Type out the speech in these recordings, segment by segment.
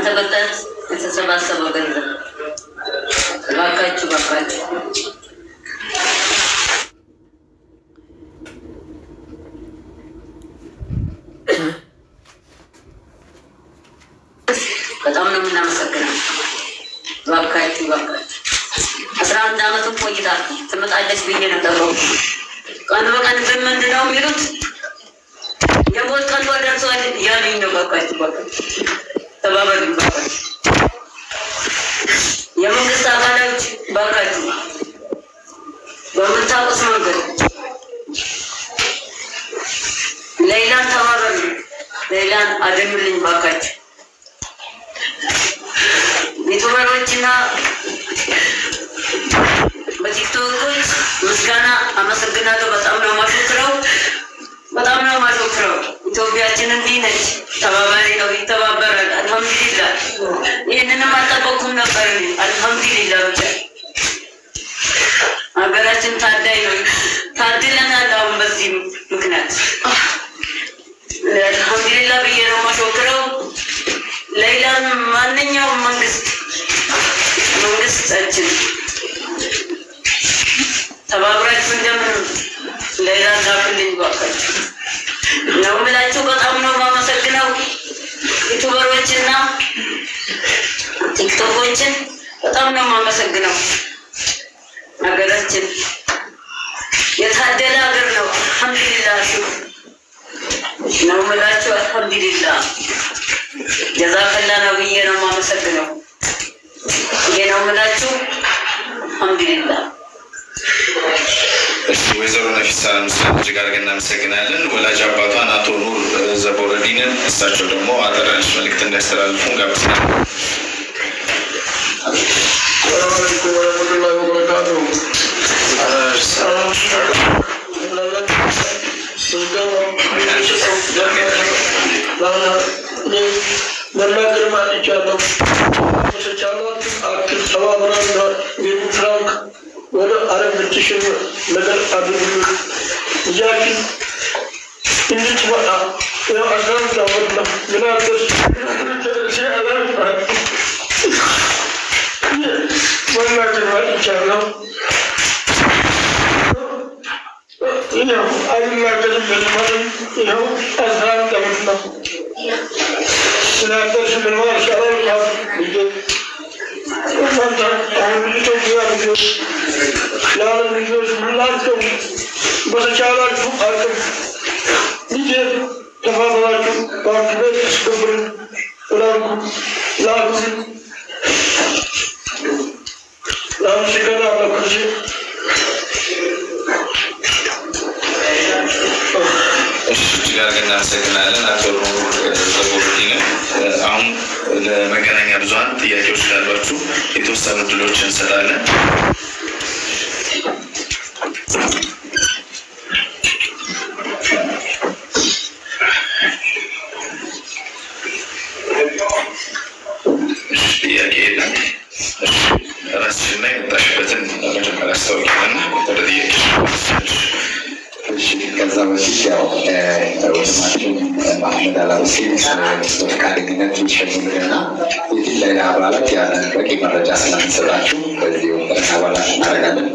በእናንተ በጣት የተሰባሰበው ገንዘብ እባካችሁ እባካችሁ በጣም ነው የምናመሰግነው። እባካችሁ እባካችሁ አስራ አንድ አመቱን ቆይታ ትመጣለች ብዬ ነበረው። ቀን በቀን ግን ምንድን ነው የሚሉት የሞት ቀን ደርሷል ያሉኝ ነው። እባካችሁ እባካችሁ ተባበሉ እባካችሁ የመንግስት አካሎች እባካችሁ በምታውቁት መንገድ ሌላን ተባበሉ፣ ሌላን አድኑልኝ እባካችሁ ዩቱበሮችና በቲክቶኮች ምስጋና አመሰግናለሁ። በጣም ነው ማሾክረው፣ በጣም ነው ማሾክረው። ኢትዮጵያችን እንዲህ ነች፣ ተባባሪ ነው፣ ይተባበራል። አልሐምዱሊላ። ይህንንም አልጠበኩም ነበር። እኔ አልሐምዱሊላ ብቻ ሀገራችን ታዳይ ነው፣ ታድለናል። አሁን በዚህ ምክንያት አልሐምዱሊላ ብዬ ነው ማሾክረው። ሌላም ማንኛውም መንግስት መንግስታችን ተባብራችሁ እንደምን ሌላ ዛፍልኝ ባካችሁ ነው የምላችሁ። በጣም ነው የማመሰግነው ዩቱበሮችና ቲክቶኮችን በጣም ነው የማመሰግነው። ሀገራችን የታደለ ሀገር ነው። አልሐምዱሊላ ነው የምላችሁ። አልሐምዱሊላ ጀዛከላ ነው ብዬ ነው የማመሰግነው። ይሄ ነው የምላችሁ። አልሐምዱሊላ እሺ ወይዘሮ ነፊሳ ምስል እጅግ አድርገን እናመሰግናለን። ወላጅ አባቷን አቶ ኑር ዘቦረዲንን እሳቸው ደግሞ አጠር ያለች መልእክት እንዲያስተላልፉ ጋብዛል። ሰላም አለይኩም ወረህመቱላሂ ወበረካቱሁ። መናገር ማልቻለሁ። በተቻላት አክል ተባብረን ቤቱ ፍራንክ ወደ አረብ ልትሽን ነገር አድርጉልን። ልጃችን እንድትመጣ ያው አስራአንድ ዓመት ነው። ምናልባት መናገር ማልቻለሁ። ይኸው አይናገርም በልማለም ይኸው አስራ አንድ ዓመት ነው። ስናገር ስምንማር ሻላል ልጄ እናንተ አሁን ኢትዮጵያ ልጆች ለዓለም ልጆች ሁላቸው በተቻላችሁ አቅም ልጄ ተባበራችሁ ባንክ ቤት አስገብርን ላኩ ላኩልን ላመሰግናለሁ ልጄ እሺ እጅግ አድርገን እናመሰግናለን አቶ ኑር ዘቦረዲንን። አሁን ለመገናኛ ብዙኃን ጥያቄዎች ካሏችሁ የተወሰኑ ድሎች እንሰጣለን። እሺ ጥያቄ የለም። እሺ ራስሽና የመጣሽበትን መጀመሪያ አስታውቂያለና ወደ ጥያቄ እሺ ከዛ በፊት ያው ወንድማችን ማህመድ አላሁሴን በፈቃደኝነት ይሸኙልንና የፊት ላይ አባላት ያለን በቂ መረጃ ስለምንሰጣችሁ በዚህ ወንበረን አባላት እናደርጋለን።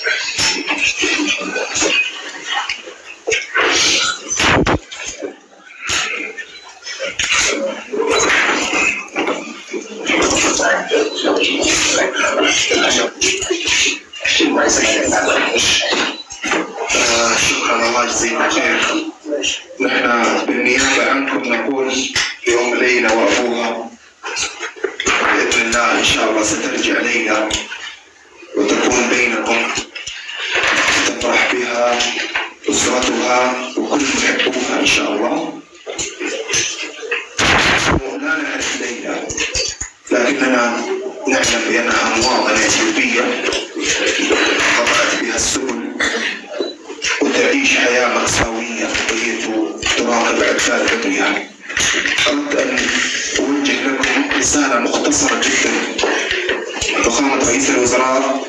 شكرا الله يجزيك خير نحن بالنيابة عنكم نقول يوم ليلى وأبوها بإذن الله إن شاء الله سترجع ليلى وتكون بينكم تفرح بها أسرتها وكل محبوها إن شاء الله لا نعرف ليلى لكننا نعلم بأنها مواطنة إثيوبية قطعت بها السبل وتعيش حياة مأساوية وهي تراقب أطفال عضوها أردت أن أوجه لكم رسالة مختصرة جدا فخامة رئيس الوزراء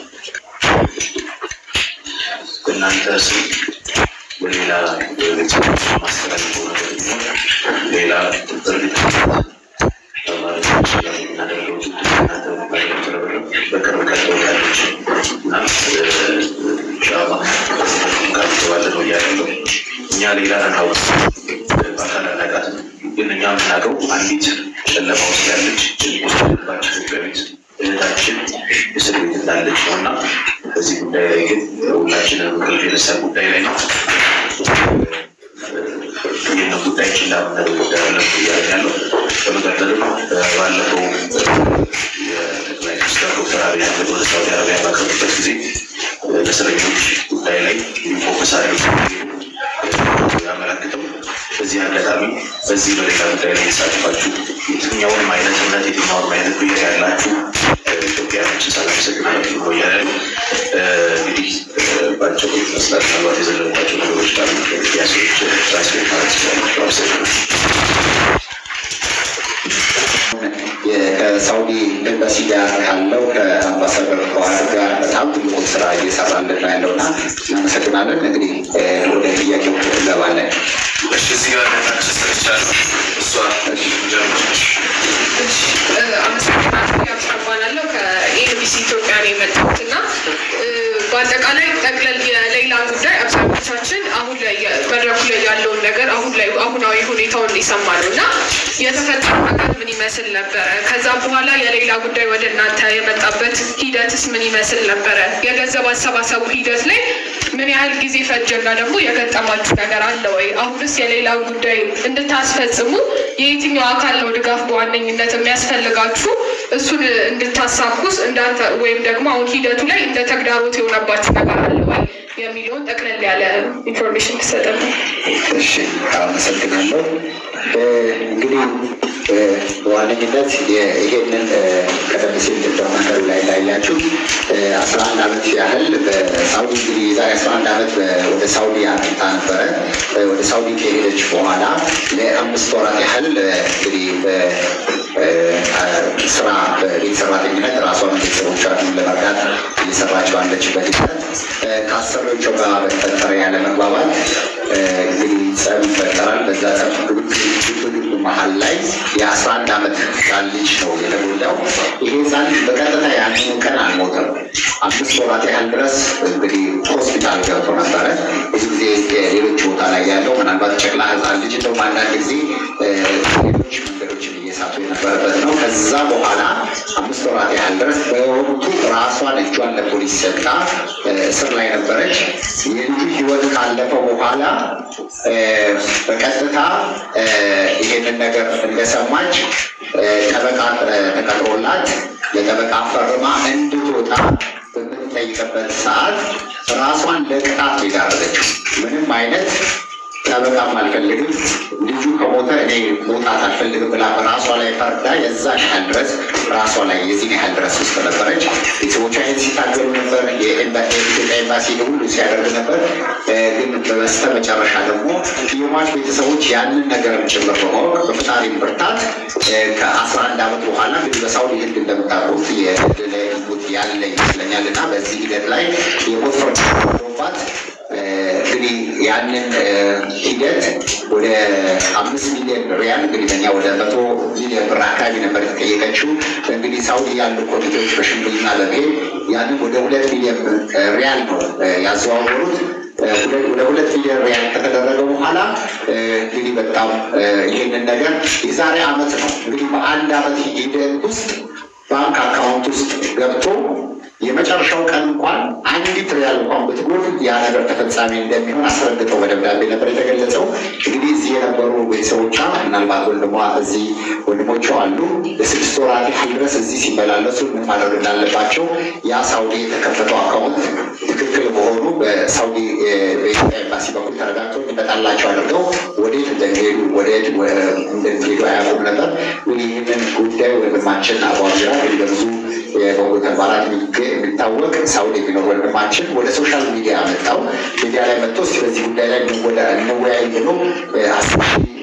በእናንተ ስም በሌላ የቤት ማስተላለፈው ነገር ቢኖር ሌላ ድርጊት በማለት ይችላል። የምታደርገው እናንተ ባደረጉት ርብርብ በቅርብ ቀጥላለች እና ኢንሻላህ ካባለ ነው እያለው እኛ ሌላ አናውቅ በአካል አናውቃትም፣ ግን እኛ የምናውቀው አንዲት ጨለማ ውስጥ ያለች ጭንቅ ውስጥ ያለባቸው ኢትዮጵያዊት እህታችን እስር ቤት እንዳለች ነው እና በዚህ ጉዳይ ላይ ግን ሁላችንም እንቅልፍ የነሳ ጉዳይ ላይ ነው። ይህን ጉዳይ ችላ ምናደርግ ጉዳይ አለ እያለ ያለው በመቀጠልም ባለፈው የጠቅላይ ሚኒስትር ዶክተር አብይ አህመድ ወደ ሳውዲ አረቢያ ባቀሩበት ጊዜ በእስረኞች ጉዳይ ላይ ፎከስ አድርገው ያመለክተው በዚህ አጋጣሚ በዚህ በሌላ ጉዳይ ላይ የተሳተፋችሁ የትኛውንም አይነት እምነት የትኛውንም አይነት ብሔር ያላችሁ ኢትዮጵያኖችን ሳላመሰግናችሁ ነው እያለ ነው። እንግዲህ ባቸው መስላት ምናልባት የዘለባቸው ነገሮች ካሉ ያሰዎች ትራንስሌት ማለት ይችላላቸው። አመሰግናለሁ። ከሳውዲ ኤምባሲ ጋር ካለው ከአምባሳደር ፈዋድ ጋር በጣም ትልቁን ስራ እየሰራልን ነው ያለው እና እናመሰግናለን። እንግዲህ ወደ ጥያቄው እንገባለን። እሺ እዚህ ጋር ታች ሰርቻለሁ። እሷ ጀምሮች አመሰግናለሁ። ያብስረባናለሁ ከኤንቢሲ ኢትዮጵያ ነው የመጣሁት እና በአጠቃላይ ጠቅለል የሌላ ጉዳይ አብዛኞቻችን አሁን ላይ መድረኩ ላይ ያለውን ነገር አሁን ላይ አሁናዊ ሁኔታውን የሰማ ነው እና የተፈጠረው ነገር ምን ይመስል ነበረ? ከዛ በኋላ የሌላ ጉዳይ ወደ እናንተ የመጣበት ሂደትስ ምን ይመስል ነበረ? የገንዘብ አሰባሰቡ ሂደት ላይ ምን ያህል ጊዜ ፈጀና ደግሞ የገጠማችሁ ነገር አለ ወይ? አሁንስ የሌላ ጉዳይ እንድታስፈጽሙ የየትኛው አካል ነው ድጋፍ በዋነኝነት የሚያስፈልጋችሁ? እሱን እንድታሳኩስ እንዳንተ ወይም ደግሞ አሁን ሂደቱ ላይ እንደ ተግዳሮት የሆነባችሁ ነገር አለ ወይ የሚለውን ጠቅለል ያለ ኢንፎርሜሽን ትሰጠን። እሺ አመሰግናለሁ። እንግዲህ በዋነኝነት ይሄንን ቀደም ሲል በመንገዱ ላይ ላያችሁ አስራ አንድ ዓመት ያህል በሳውዲ እንግዲህ የዛሬ አስራ አንድ ዓመት ወደ ሳውዲ አቅንታ ነበረ። ወደ ሳውዲ ከሄደች በኋላ ለአምስት ወራት ያህል እንግዲህ ስራ በቤት ሰራተኝነት ራሷን ቤተሰቦቿን ለመርዳት እየሰራች ባለችበት ሂደት ከአሰሪዎቿ ጋር በተፈጠረ ያለ መግባባት እንግዲህ ጸብ ይፈጠራል። በዛ ጸብ ግብግብ መሀል ላይ የአስራ አንድ ዓመት ህፃን ልጅ ነው የተጎዳው። ይሄ ህፃን በቀጥታ ያንኑ ቀን አልሞተም። አምስት ወራት ያህል ድረስ እንግዲህ ሆስፒታል ገብቶ ነበረ። ብዙ ጊዜ ሌሎች ቦታ ላይ ያለው ምናልባት ጨቅላ ህፃን ልጅ እንደውም አንዳንድ ጊዜ ሌሎች መንገዶችን እየሳቱ የነበረበት ነው። ከዛ በኋላ አምስት ወራት ያህል ድረስ በወቅቱ ራሷን እጇን ለፖሊስ ሰጣ እስር ላይ ነበረች። የልጁ ህይወት ካለፈ በኋላ በቀጥታ ይሄንን ነገር እንደሰማች ጠበቃ ተቀጥሮላት ለጠበቃ ፈርማ እንድትወጣ በምትጠይቅበት ሰዓት ራሷን ለቅጣት ነው የዳረገችው። ምንም አይነት ጠበቃም አልፈልግም፣ ልጁ ከሞተ እኔ መውጣት አልፈልግም ብላ በራሷ ላይ ፈርዳ የዛን ያህል ድረስ ራሷ ላይ የዚህን ያህል ድረስ ውስጥ ነበረች። ቤተሰቦቿ ይህን ሲታገሉ ነበር። የኢትዮጵያ ኤምባሲ ሁሉ ሲያደርግ ነበር። ግን በበስተ መጨረሻ ደግሞ የሟች ቤተሰቦች ያንን ነገር ጭምር በማወቅ በፈጣሪ ብርታት ከአስራ አንድ ዓመት በኋላ እንግዲህ በሳውዲ ህግ እንደምታውቁት የህግ ላይ ሞት ያለ ይመስለኛል እና በዚህ ሂደት ላይ የሞት ፍርድ ባት እንግዲህ ያንን ሂደት ወደ አምስት ሚሊዮን ሪያል እንግዲህ በኛ ወደ መቶ ሚሊዮን ብር አካባቢ ነበር የተጠየቀችው። እንግዲህ ሳውዲ ያሉ ኮሚቴዎች በሽምግልና በመሄድ ያንን ወደ ሁለት ሚሊዮን ሪያል ነው ያዘዋወሩት። ወደ ሁለት ሚሊዮን ሪያል ከተደረገ በኋላ እንግዲህ በጣም ይህንን ነገር የዛሬ አመት ነው እንግዲህ በአንድ አመት ሂደት ውስጥ ባንክ አካውንት ውስጥ ገብቶ የመጨረሻው ቀን እንኳን አንዲት ሪያል እንኳን ብትጎል ያ ነገር ተፈጻሚ እንደሚሆን አስረግጠው በደብዳቤ ነበር የተገለጸው። እንግዲህ እዚህ የነበሩ ቤተሰቦቿ ምናልባት ወንድሟ እዚህ ወንድሞቿ አሉ ለስድስት ወራት ያህል ድረስ እዚህ ሲመላለሱ ምን ማድረግ እንዳለባቸው ያ ሳውዲ የተከፈተው አካውንት ትክክል መሆኑ በሳውዲ በኢትዮጵያ ኤምባሲ በኩል ተረጋግተው እንዲመጣላቸው አድርገው ወዴት እንደሚሄዱ ወዴት እንደሚሄዱ አያውቁም ነበር። እንግዲህ ይህንን ጉዳይ ወንድማችን አቧጅራ እንግዲህ በብዙ የበጎ ተግባራት የሚታወቅ ሳውዲ የሚኖር ወንድማችን ወደ ሶሻል ሚዲያ መጣው። ሚዲያ ላይ መጥቶ እስኪ በዚህ ጉዳይ ላይ እንወያይ ብሎ አስር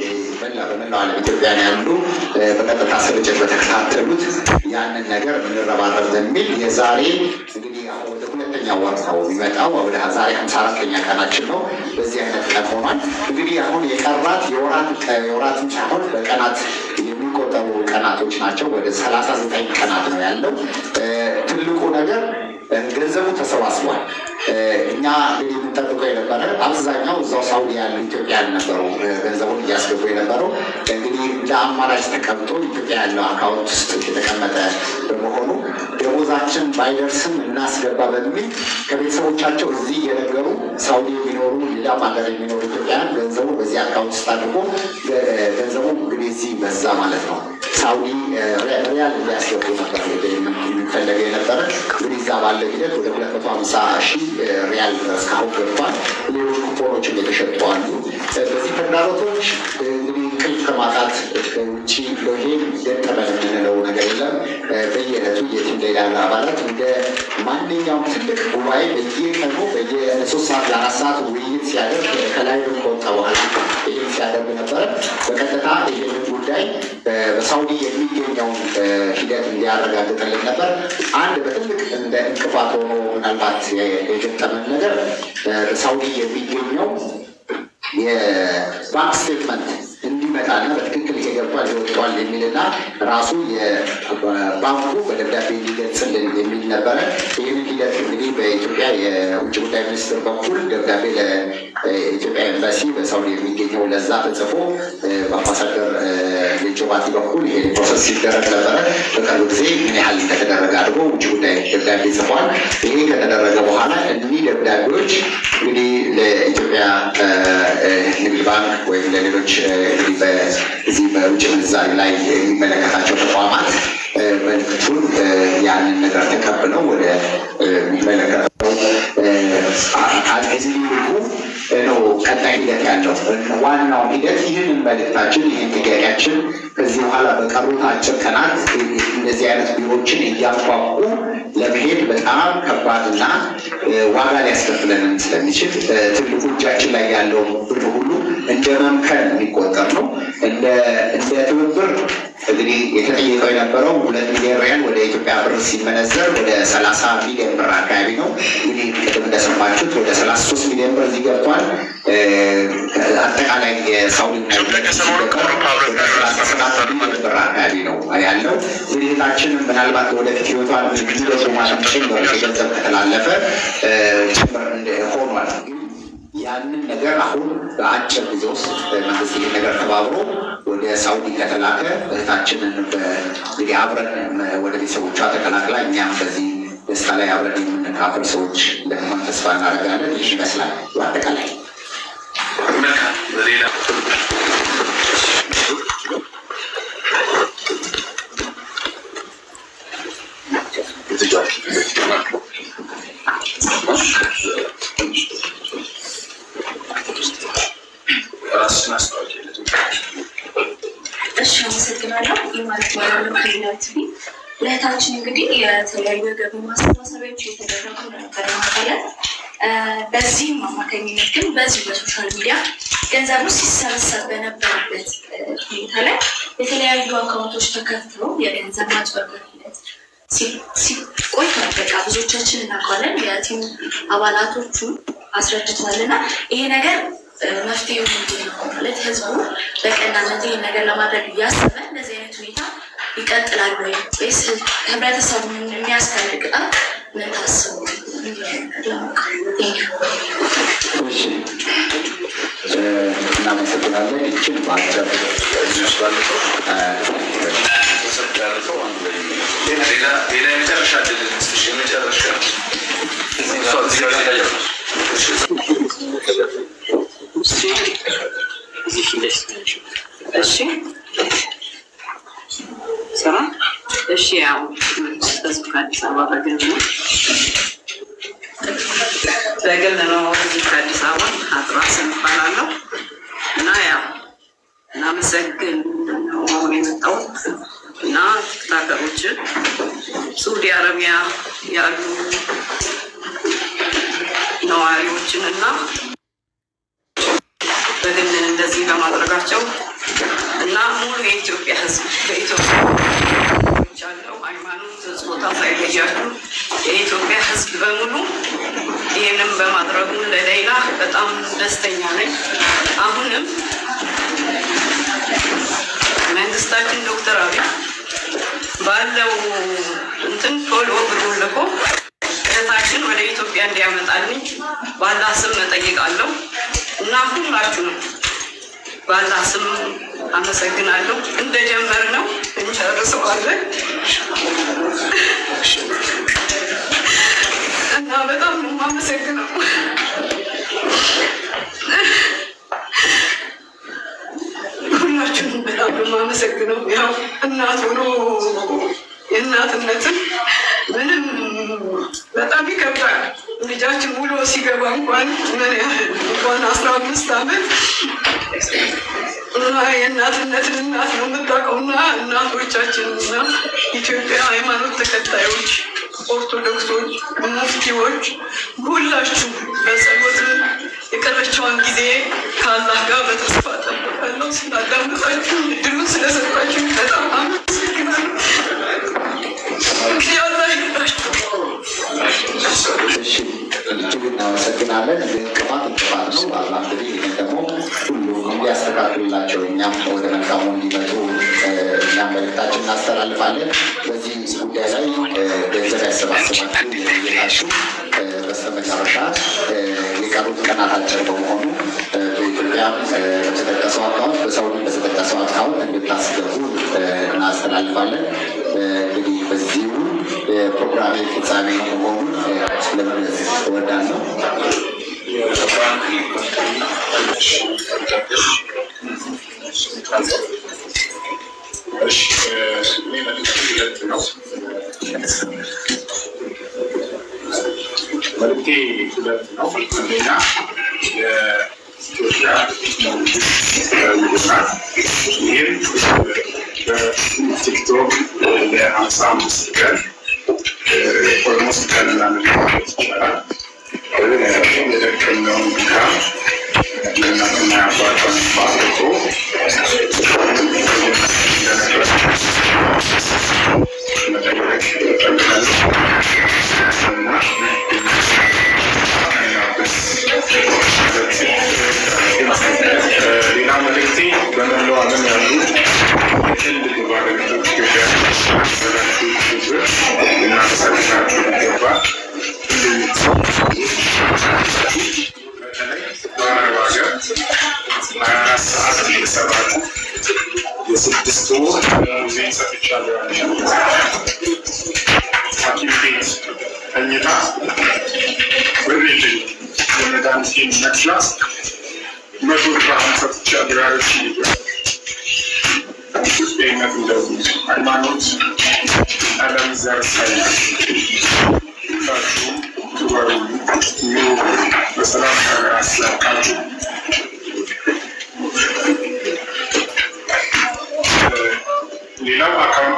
መላ በመላው ዓለም ኢትዮጵያን ያሉ በቀጥታ ስርጭት በተከታተሉት ያንን ነገር እንረባረብ በሚል የዛሬ እንግዲህ አሁን ወደ ሁለተኛ ወር ነው የሚመጣው። ወደ ዛሬ ሀምሳ አራተኛ ቀናችን ነው። በዚህ አይነት ቀን ሆኗል። እንግዲህ አሁን የቀራት የወራት የወራትም ሳይሆን በቀናት የሚቆጠሩ ቀናቶች ናቸው። ወደ ሰላሳ ዘጠኝ ቀናት ነው ያለው። እ፣ ትልቁ ነገር እ፣ ገንዘቡ ተሰባስቧል። እ፣ እኛ እንግዲህ የምንጠብቀው የነበረ አብዛኛው እዛው ሳውዲ ያሉ ኢትዮጵያን ነበሩ እ፣ ገንዘቡን እያስገቡ የነበረው እንግዲህ እንደ አማራጭ ተቀምጦ ኢትዮጵያ ያለው አካውንት ውስጥ የተቀመጠ በመሆኑ ደሞዛችን ባይደርስም እናስገባ በሚል ከቤተሰቦቻቸው እዚህ እየነገሩ ሳውዲ የሚኖሩ ሌላም ሀገር የሚኖሩ ኢትዮጵያውያን ገንዘቡ በዚህ አካውንት ውስጥ አድርጎ ገ- ገንዘቡ እንግዲህ እዚህ በዛ ማለት ነው። ሳውዲ እ፣ ሪያ- ሪያል እንዲያስገቡ ነበር እንግዲህ የሚፈለገው የነበረ እንግዲህ እዛ ባለ ሂደት ወደ ሁለት መቶ ሀምሳ ሺህ እ፣ ሪያል እስካሁን ገብቷል። ሌሎች ኩፖኖችም የተሸጡ አሉ። እ፣ በዚህ ተግዳሮቶች እ፣ እንግዲህ እንቅልፍ ከማጣት ውጭ ይሄን ገጠመን የምንለው ነገር የለም። እ፣ በየዕለቱ የቲም ሌላ አባላት እንደ ማንኛውም ትልቅ ጉባኤ በየቀኑ በየሶስት ሰዓት ለአራት ሰዓት ውይይት ሲያደርግ ከላይ ከወጣ በኋላ ይህን ሲያደርግ ነበረ። በቀጥታ ይህንን ጉዳይ እ፣ በሳውዲ የሚገኘውን እ፣ ሂደት እንዲያረጋግጥልን ነበር። አንድ በትልቅ እንደ እንቅፋት ሆኖ ምናልባት የገጠመን ነገር እ፣ በሳውዲ የሚገኘው የባንክ ስቴትመንት እንዲመጣና በትክክል ይሄ ገብቷል ይወጥቷል የሚልና ራሱ የባንኩ በደብዳቤ እንዲገልጽልን የሚል ነበረ። ይህንን ሂደት እንግዲህ በኢትዮጵያ የውጭ ጉዳይ ሚኒስትር በኩል ደብዳቤ ለኢትዮጵያ ኤምባሲ በሳውዲ የሚገኘው ለዛ ተጽፎ እ፣ በአምባሳደር እ፣ የጆባቲ በኩል ይሄ ፕሮሰስ ሲደረግ ነበረ። በቅርብ ጊዜ ምን ያህል እንደተደረገ አድርጎ ውጭ ጉዳይ ደብዳቤ ጽፏል። ይሄ ከተደረገ በኋላ እኒህ ደብዳቤዎች እንግዲህ ለኢትዮጵያ እ፣ እ፣ ንግድ ባንክ ወይም ለሌሎች እ፣ እንግዲህ በዚህ በውጭ ምንዛሪ ላይ የሚመለከታቸው ተቋማት እ፣ መልዕክቱን እ፣ ያንን ነገር ተቀብለው ወደ እ፣ የሚመለከተው እ፣ አካል እዚህ ልኩ ነው ቀጣይ ሂደት ያለው ዋናው ሂደት ይህንን መልእክታችን ይህን ጥያቄያችን ከዚህ በኋላ በቀሩት አጭር ቀናት እንደዚህ አይነት ቢሮዎችን እያንኳኩ ለመሄድ በጣም ከባድና እ፣ ዋጋ ሊያስከፍለንም ስለሚችል እ፣ ትልቁ እጃችን ላይ ያለው ብር ሁሉ እንደ መምከን የሚቆጠር ነው። እንደ እንደ ትብብር እንግዲህ የተጠየቀው የነበረው ሁለት ሚሊዮን ሪያል ወደ ኢትዮጵያ ብር ሲመነዘር ወደ ሰላሳ ሚሊዮን ብር አካባቢ ነው። እንግዲህ ቅድም እንደሰማችሁት ወደ ሰላሳ ሶስት ሚሊዮን ብር እዚህ ገብቷል። እ፣ አጠቃላይ የሳውዲ እና ሰባት ሚሊዮን ብር አካባቢ ነው ያለው። እንግዲህ እህታችንም ምናልባት ወደፊት ህይወቷን የሚደሱ ማለም ጭምር የገንዘብ ከተላለፈ እ፣ ጭምር እንደ- ሆኗል። ያንን ነገር አሁን በአጭር ጊዜ ውስጥ መንግስት ይህን ነገር ተባብሮ ወደ ሳውዲ ከተላከ እህታችንን በ- እንግዲህ አብረን መ- ወደ ቤተሰቦቿ ተቀላቅላ እኛም በዚህ ደስታ ላይ አብረን የምንካፈል ሰዎች እንደሆን ተስፋ እናደርጋለን። ይህ ይመስላል በአጠቃላይ መልካም ሌላ ራስን አስታወቂ እሺ አመሰግናለሁ። ይህ ማለት ማለት ከሌላ ቲቪ ለእህታችን እንግዲህ የተለያዩ የገቢ ማሰባሰቢያዎች እየተደረጉ ነበር ማለት በዚህም አማካኝነት ግን በዚህ በሶሻል ሚዲያ ገንዘቡ ሲሰበሰብ በነበረበት እ፣ ሁኔታ ላይ የተለያዩ አካውንቶች ተከፍተው የገንዘብ ማጭበርበር ሂደት ሲ- ሲቆይቷል። በቃ ብዙዎቻችን እናውቃለን። የቲም አባላቶቹ አስረድተዋል እና ይሄ ነገር እ፣ መፍትሄው ምንድን ነው ማለት ህዝቡ በቀናነት ይህን ነገር ለማድረግ እያሰበ እንደዚህ አይነት ሁኔታ ይቀጥላል ወይ ወይስ ህብረተሰቡን የሚያስፈልግ ቅጣት ምን ታስቡ? እሺ እ፣ እናመሰግናለን። ይችን በአጭር እ፣ ሌላ ሌላ የመጨረሻ ድል እንስጥሽ የመጨረሻ እሺ ስራ እሺ፣ ያው ህዝብ ከአዲስ አበባ በግል ነው በግል ነው እዚህ ከአዲስ አበባ አጥራስን እባላለሁ እና ያው እናመሰግን ነው አሁን የመጣሁት እና ቲክታከሮችን ሳውዲ አረቢያ ያሉ ነዋሪዎችን እና በግል እንደዚህ በማድረጋቸው እና ሙሉ የኢትዮጵያ ሕዝብ በኢትዮጵያ ያለው ሃይማኖት፣ ጾታ ሳይለያችሁ የኢትዮጵያ ሕዝብ በሙሉ ይህንም በማድረጉ ለሌላ በጣም ደስተኛ ነኝ። አሁንም መንግስታችን ዶክተር አብይ ባለው እንትን ቶሎ ብሩን ልኮ እህታችን ወደ ኢትዮጵያ እንዲያመጣልኝ ባላ ስም እጠይቃለሁ እና ሁላችሁንም ባላ ስም አመሰግናለሁ። እንደጀመር ነው እንጨርሰዋለን እና በጣም ነው የማመሰግነው። ሁላችሁንም በጣም ነው የማመሰግነው። ያው እናት ሆኖ የእናትነትን ምንም በጣም ይከብዳል። ልጃችን ውሎ ሲገባ እንኳን ምን ያህል እንኳን አስራ አምስት ዓመት እና የእናትነትን እናት ነው የምታውቀው እና እናቶቻችን እና ኢትዮጵያ ሃይማኖት ተከታዮች ኦርቶዶክሶች፣ ሙፍቲዎች ሁላችሁ በጸሎትም የቀረችውን ጊዜ ከአላህ ጋር በተስፋ ጠብቃለሁ። ስላዳመጣችሁ እድሉን ስለሰጣችሁ በጣም አመሰግናለሁ። እንግዲህ አላህ ይርዳችሁ። እሺ እጅግ እናመሰግናለን። እንቅፋት እንቅፋት ነው። አላህ እንግዲህ ይህን ደግሞ ሁሉም እንዲያስተካክልላቸው እኛም ወደ መልካሙ እንዲመጡ እ፣ እኛም መልእክታችን እናስተላልፋለን። በዚህ ጉዳይ ላይ እ፣ ገንዘብ ያሰባስባችሁ የላችሁ በስተመጨረሻ እ፣ የቀሩት ቀናት አጭር በመሆኑ እ፣ በኢትዮጵያ እ፣ በተጠቀሰው አካውንት በሳውዲ በተጠቀሰው አካውንት እንድታስገቡ እ፣ እናስተላልፋለን። እ፣ እንግዲህ በዚሁ የፕሮግራሜ ፍጻሜ መሆኑን እ፣ ለመግለጽ እወዳለሁ። እሺ እኔ መልዕክት ሁለት ነው። መልዕክቴ ሁለት ነው። አንደኛ የኢትዮጵያ መንግስት ይህም በቲክቶክ ለሀምሳ አምስት ቀን ኦልሞስት ቀን ምናምን ማለት ይቻላል የደከመውን ድካም ለእናትና አባቷን ባርኮ ሌላ መልእክቴ በመላው ዓለም ያሉ የትልቅ ባለቤቶች ኢትዮጵያ ያላችሁ ህዝብ እናመሰግናችሁ ይገባል። በተለይ በአረብ ሀገር ሀያ አራት ሰዓት እየሰራችሁ የስድስት ወር ደሞዜን ሰጥቻለሁ ያለች ሐኪም ቤት ተኝታ ብር የለኝም የመድኃኒቴን መግዣ መቶ ድርሃም ሰጥቻለሁ ያለች ኢትዮጵያዊነት እንደዚህ ሃይማኖት፣ ቀለም፣ ዘር ሳይለይ ሁላችሁም ክበሩ፣ ኑሩ፣ በሰላም ሀገር ያስላቃችሁ። ሌላው አካውንት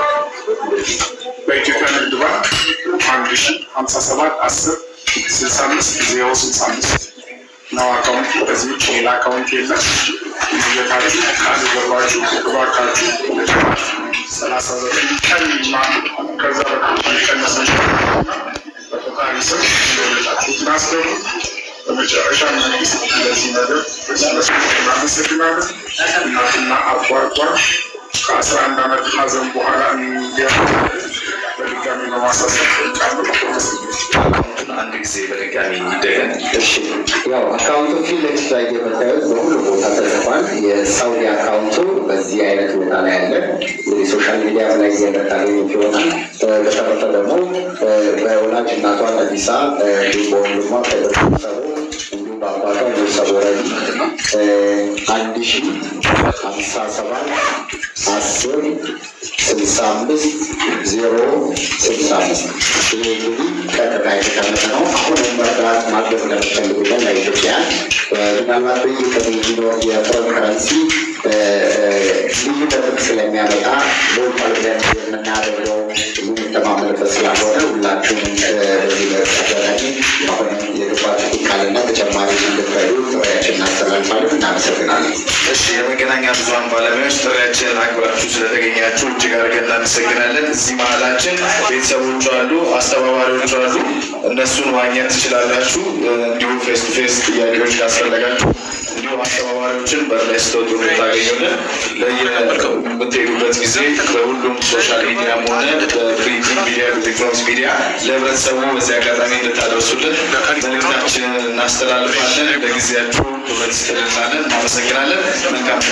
በኢትዮጵያ ንግድ ባንክ አንድ ሺ ሀምሳ ሰባት አስር ስልሳ አምስት ዜሮ ስልሳ አምስት ነው አካውንት። ከዚህ ውጭ ሌላ አካውንት የለም። የታችሁ ቃል ገባችሁ እባካችሁ ሰላሳ ዘጠኝ ቀን ማ ከዛ በታች የቀነሰ በፈጣሪ ስም እንደወለዳችሁ ትናስገቡ። በመጨረሻ መንግስት ለዚህ ነገር እናመሰግናለን። እናትና አባቷን ከአስራ አንድ ዓመት ሀዘን በኋላ እንዲያ በድጋሚ በማሳሰብ ጠይቃለሁ። አንድ ጊዜ በድጋሚ ይደገም። እሺ ያው አካውንቱ ፊት ለፊት ላይ የምታዩት በሁሉ ቦታ ተጽፏል። የሳውዲ አካውንቱ በዚህ አይነት ቦታ ላይ ያለ እንግዲህ ሶሻል ሚዲያ ላይ የምታገኙት ይሆናል። እ፣ በተረፈ ደግሞ እ፣ በወላጅ እናቷ ነቢሳ እ፣ እንዲሁም በወንድሟ ከቤተሰቡ እንዲሁም በአባቷ ቤተሰቡ ረዲ አንድ ሺ ሀምሳ ሰባት አስር ስልሳ አምስት ዜሮ ስልሳ አምስት ይህ እንግዲህ ቀጥታ የተቀመጠ ነው። አሁንም መርዳት ማድረግ ለምትፈልጉለን ለኢትዮጵያን ምናልባት በየቀኑ የሚኖር የፎረን ከረንሲ ልዩነትም ስለሚያመጣ ሎካል ብለን የምናደርገው የምንተማመንበት ስላልሆነ ሁላችሁም በዚህ በተደራጊ አሁንም የገባችሁት ቃልና ተጨማሪ እንድትረዱ ጥሪያችን እናስተላልፋለን። እናመሰግናለን። እሺ የመገናኛ ብዙኃን ባለሙያዎች ጥሪያችንን አክብራችሁ ስለተገኛችሁ እጅግ አድርገን እናመሰግናለን። እዚህ መሀላችን ቤተሰቦቹ አሉ፣ አስተባባሪዎች አሉ። እነሱን ማግኘት ትችላላችሁ። እንዲሁም ፌስ ቱ ፌስ ጥያቄዎች ካስፈለጋችሁ እንዲሁም አስተባባሪዎችን በር ላይ ስትወጡ ታገኙልን። ለየምትሄዱበት ጊዜ በሁሉም ሶሻል ሚዲያም ሆነ በፕሪንቲንግ ሚዲያ፣ ኤሌክትሮኒክስ ሚዲያ ለህብረተሰቡ በዚህ አጋጣሚ እንድታደርሱልን መልእክታችንን እናስተላልፋለን። ለጊዜያችሁ ክብረት ስትልናለን። እናመሰግናለን። መልካም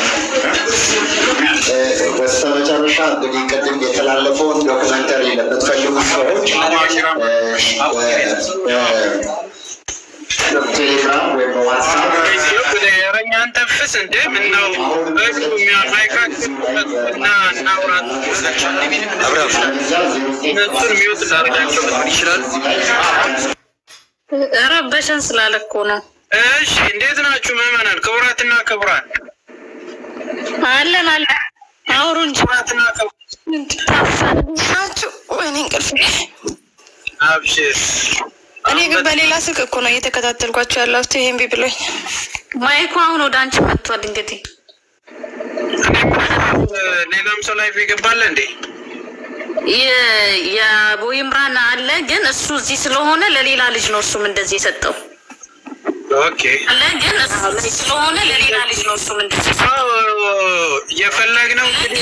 በስተመጨረሻ እንግዲህ ቅድም የተላለፈውን ዶክመንተሪ ለምትፈልጉ ሰዎች ቴሌግራም ወይም በዋትሳፕ የረኛን ተፍስ እንደ ምን ነው ማይካችን እና እናውራት እነሱን ሚውት ላደርጋቸው ይችላል። ረበሸን ስላለ እኮ ነው። እሺ እንዴት ናችሁ ምዕመናን? ክቡራትና ክቡራን አለን አለን አውሩ እንጂ ክቡራትና ናችሁ። ወይኔ እንቅልፍ አብሽር እኔ ግን በሌላ ስልክ እኮ ነው እየተከታተልኳቸው ያለሁት። ይሄን ቢ ብሎኝ ማይኩ አሁን ወደ አንቺ መጥቷል። እንግዲህ ሌላም ሰው ላይፍ ይገባል እንዴ? የቦይምራን አለ ግን እሱ እዚህ ስለሆነ ለሌላ ልጅ ነው እሱም እንደዚህ የሰጠው ኦኬ አለ ግን እሱ እዚህ ስለሆነ ለሌላ ልጅ ነው እሱም እንደዚህ የሰጠው የፈለግነው እንግዲህ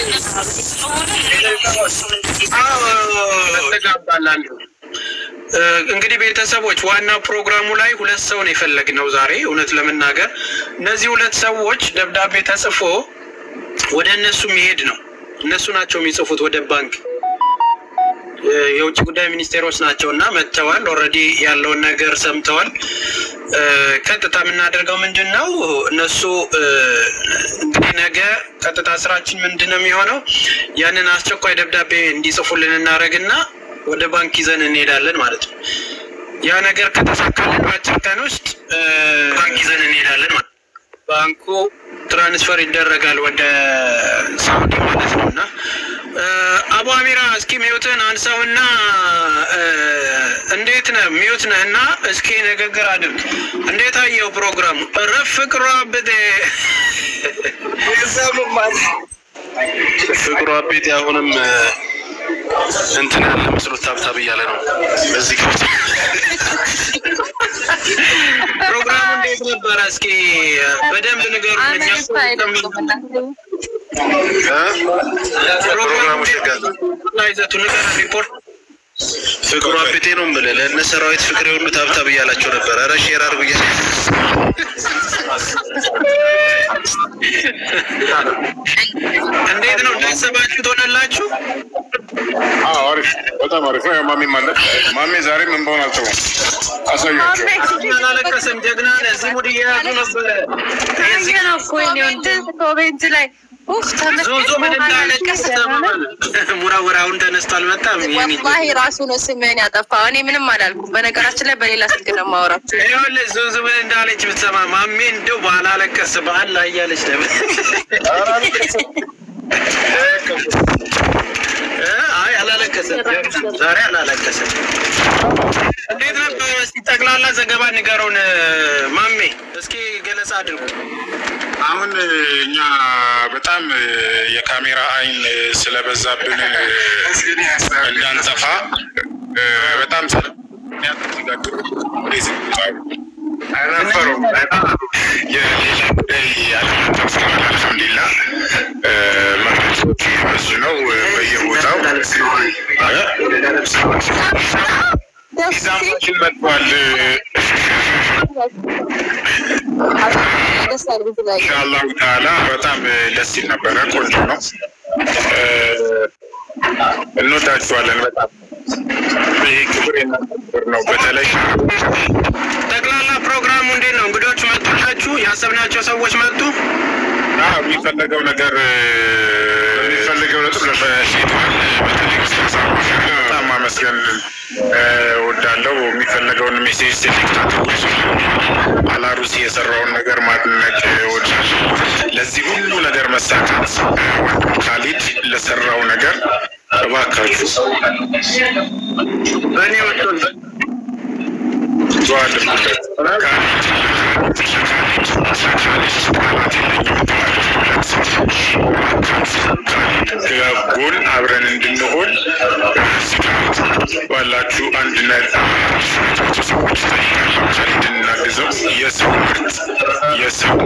ተጋባላሉ እንግዲህ ቤተሰቦች ዋና ፕሮግራሙ ላይ ሁለት ሰው ነው የፈለግነው ዛሬ። እውነት ለመናገር እነዚህ ሁለት ሰዎች ደብዳቤ ተጽፎ ወደ እነሱ የሚሄድ ነው። እነሱ ናቸው የሚጽፉት ወደ ባንክ የውጭ ጉዳይ ሚኒስቴሮች ናቸው እና መጥተዋል። ኦልሬዲ ያለውን ነገር ሰምተዋል። ቀጥታ የምናደርገው ምንድን ነው? እነሱ እንግዲህ ነገ ቀጥታ ስራችን ምንድን ነው የሚሆነው? ያንን አስቸኳይ ደብዳቤ እንዲጽፉልን እናደርግና ወደ ባንክ ይዘን እንሄዳለን ማለት ነው። ያ ነገር ከተሳካልን በአጭር ቀን ውስጥ ባንክ ይዘን እንሄዳለን ማለት ነው። ባንኩ ትራንስፈር ይደረጋል ወደ ሳውዲ ማለት ነው እና አቡ አሚራ እስኪ ሚዩትን አንሳውና እንዴት ነህ? ሚዩት ነህ እና እስኪ ንግግር አድርግ። እንዴት አየው ፕሮግራሙ? ረፍ ፍቅሯ ብጤ ፍቅሩ አቤት አሁንም እንትን ያለ መስሎት ታብታብ እያለ ነው። በዚህ ገብቶ ፕሮግራሙ እንዴት ነበረ? እስኪ በደንብ ንገሩ። ፕሮግራሙ ሸጋ ይዘቱ ንገር ሪፖርት ፍቅሩ አቤቴ ነው የምልህ። ለእነ ሰራዊት ፍቅሬ ሁሉ ታብታብ እያላቸው ነበር። ኧረ ሼር አድርጉ እያለ እንዴት ነው እንዳሰባችሁ ትሆነላችሁ? አዎ አሪፍ፣ በጣም አሪፍ ነው። ያው ማሜም አለ። ማሜ ዛሬም እንባውን አልተውም። አሳያቸው። አላለቀሰም። ጀግና ነህ። እዚህ ሙድ እየያዙ ነበረ። ኮሜንት ላይ ዞዞ ምን እንዳለቀስ ሙራወራ አሁን ተነስቶ አልመጣም። ወላሂ ራሱ ነው ስምህን ያጠፋው። እኔ ምንም አላልኩም። በነገራችን ላይ በሌላ ስልክ ነው የማወራችሁ። ይኸውልህ ዞዞ ምን እንዳለች ብትሰማ ማሜ እንደው ባላለቀስ በአላህ እያለች ነበር። አይ አላለቀሰም፣ ዛሬ አላለቀሰም። እንዴት ነበር? እስኪ ጠቅላላ ዘገባ ንገሩን ማሜ፣ እስኪ ገለጻ አድርጉ። አሁን እኛ በጣም የካሜራ አይን ስለበዛብን እንዳንጠፋ በጣም ነበሩ የሌላ ጉዳይ ያለመጠፍተዋል። አልሐምዱሊላ መረጃዎች ብዙ ነው በየቦታው ሚዛማችን መጥቷል። ኢንሻአላሁ ተዓላ በጣም ደስ ይል ነበረ። ቆንጆ ነው። እንወዳችኋለን በጣም ይህ ክብር የናክብር ነው። በተለይ ጠቅላላ ፕሮግራሙ እንዴት ነው? እንግዶች መጡላችሁ? ያሰብናቸው ሰዎች መጡ? አዎ፣ የሚፈለገው ነገር የሚፈልገው ነጥብ ለፈሲቷል በተለይ በጣም ማመስገን ወዳለው የሚፈለገውን ሜሴጅ ሴሌክት አድርጎ አላሩሲ የሰራውን ነገር ማድነቅ ወዳለው። ለዚህ ሁሉ ነገር መሳካት ወንድም ካሊድ ለሰራው ነገር እባካችሁ በእኔ ወጥቶን ዱዓ አድርጉለት። ጎን አብረን እንድንሆን ባላችሁ አንድነት እንድናግዘው የሰው ምርት የሰው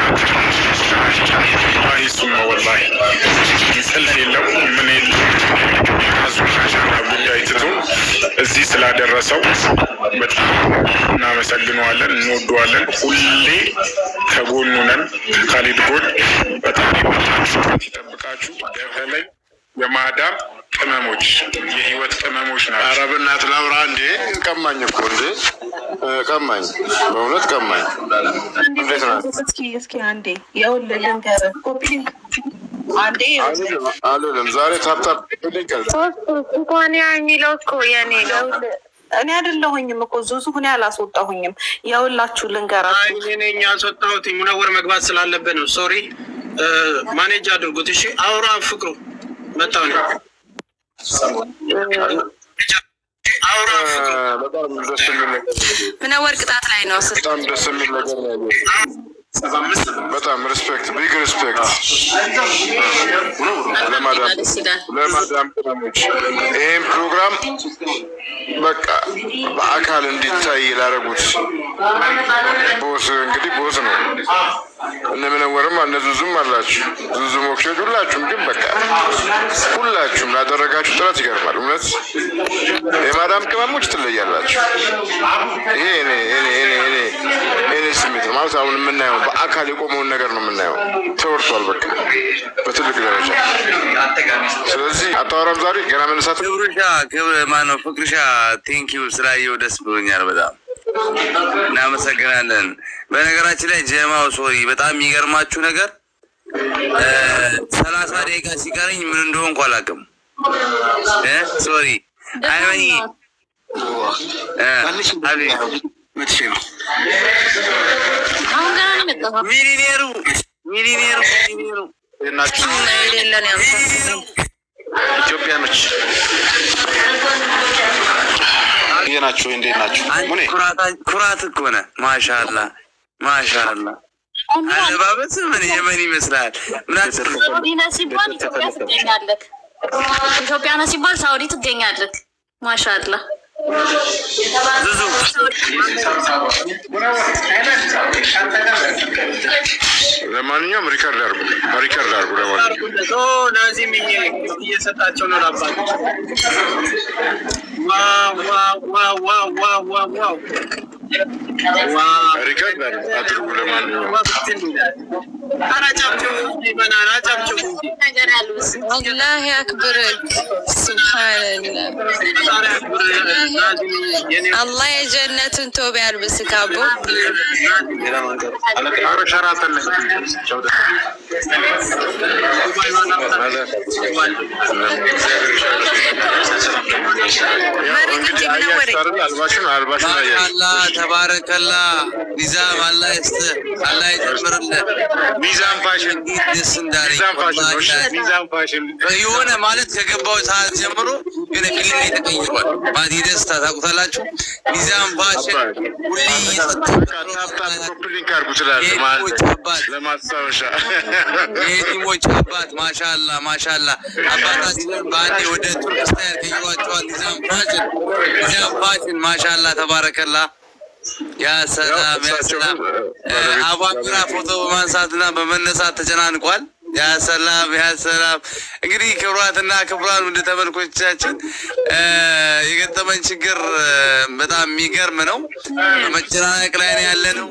አይሱ ነው ወላሂ ጥልፍ የለው ምን የለው አዙሻሻና ጉዳይ ትቶ እዚህ ስላደረሰው በጣም እናመሰግነዋለን፣ እንወደዋለን። ሁሌ ከጎኑ ነን፣ ከካሊድ ጎን በጣም ይጠብቃችሁ። በተለይ የማዳም ቅመሞች የህይወት ቅመሞች ናቸው። ኧረ በእናትህ ላውራ እንዴ! ቀማኝ እኮ እንዴ! ቀማኝ፣ በእውነት ቀማኝ። እንዴት ናት? እስኪ እስኪ አንዴ ይኸውልህ ልንገርህ፣ ኮፒ አንዴ አልልም። ዛሬ ታፕታፕ ልቀል እንኳን ያ የሚለው እኮ የኔ እኔ አይደለሁኝም እኮ ዙዙ እኔ አላስወጣሁኝም። የሁላችሁ ልንገራችሁ እኔ ነኝ ያስወጣሁት። ሙነወር መግባት ስላለበት ነው። ሶሪ ማኔጅ አድርጉት። እሺ አውራ ፍቅሩ መጣሁ ነው አውራ በጣም ደስ የሚል ነገር ምነወር ቅጣት ላይ ነው። በጣም ደስ የሚል ነገር ነው ያየሁት። በጣም ሪስፔክት ቢግ ሪስፔክት ለማዳም ለማዳም ቅመሞች ይህም ፕሮግራም በቃ በአካል እንዲታይ ላደረጉት ቦስ እንግዲህ ቦስ ነው። እነ ምነወርም እነ ዙዙም አላችሁ ዙዙ ሞክሾች ሁላችሁም ግን በቃ ሁላችሁም ላደረጋችሁ ጥረት ይገርማል። እውነት የማዳም ቅመሞች ትለያላችሁ። ይሄ እኔ እኔ እኔ እኔ እኔ ስሜት ነው ማለት አሁን የምናየው በአካል የቆመውን ነገር ነው የምናየው። ተወርቷል በቃ በትልቅ ደረጃ። ስለዚህ አታወራም ዛሬ ገና መነሳት ክብርሻ ክብር ማነው ፍቅርሻ ቴንኪዩ ስላየው ደስ ብሎኛል በጣም እናመሰግናለን። በነገራችን ላይ ጀማው ሶሪ በጣም የሚገርማችሁ ነገር ሰላሳ ደቂቃ ሲቀረኝ ምን እንደሆንኩ አላውቅም። እ ሶሪ አይመኒ ምትሽ ነው አሁን ገና ነው የመጣኸው? ሚሊኔሩ ሚሊኔሩ ሚሊኔሩ የሌለን ያምሳ ኢትዮጵያኖች ይህ ናቸው። እንዴት ናቸው? ሙኔ ኩራት እኮ ነህ። ማሻአላ ማሻአላ አለባበስ ምን የመን ይመስላል። ምን ሳውዲ ነህ ሲባል ኢትዮጵያ ትገኛለህ። ኢትዮጵያ ነህ ሲባል ሳውዲ ትገኛለህ። ማሻአላ ለማንኛውም ሪከርድ አድርጉ፣ ሪከርድ አድርጉ። ለማንኛውም ናዚም ጊፍት እየሰጣቸው ነው ለአባት ዋው ዋው ዋው ዋው ዋው ዋው ዋው ሪከርድ አድርጉ። ለማንኛውም አላህ ያክብርክ። ሱብሃንላህ አላህ የጀነትን ቶብ ያልብስክ አቦ እንግዲህ አያችሁ አይደል? አልባሽን አልባሽን አያችሁ። ማሻአላ ተባረከላ ኒዛም አላህ ይስጥህ፣ አላህ ይጨምርልህ። ሚዛን ፋሽን ደስ እንዳለኝ ሚዛን ፋሽን ነው። እሺ? ወላሂ ሚዛን ፋሽን የሆነ ማለት ከገባው ሰዓት ጀምሮ የሆነ ፊልም ላይ ተቀይሯል። ማለት የደስታ ታውቁታላችሁ። ሚዛን ፋሽን ሁሌ ሊንክ አድርጉ ትላለህ ማለት ለማስታወሻ የቲሞች አባት ማሻላ ማሻላ አባታችንን በአንዴ ወደ ቱርክ ስታይል ቀይሯቸዋል። ኒዛም ፋሽን ኒዛም ፋሽን ማሻላ ተባረከላ። ያ ሰላም ያ ሰላም። አቧራ ፎቶ በማንሳትና በመነሳት ተጨናንቋል። ያ ሰላም ያ ሰላም። እንግዲህ ክቡራትና ክቡራን ውድ ተመልኮቻችን የገጠመን ችግር በጣም የሚገርም ነው። በመጨናነቅ ላይ ነው ያለ ነው።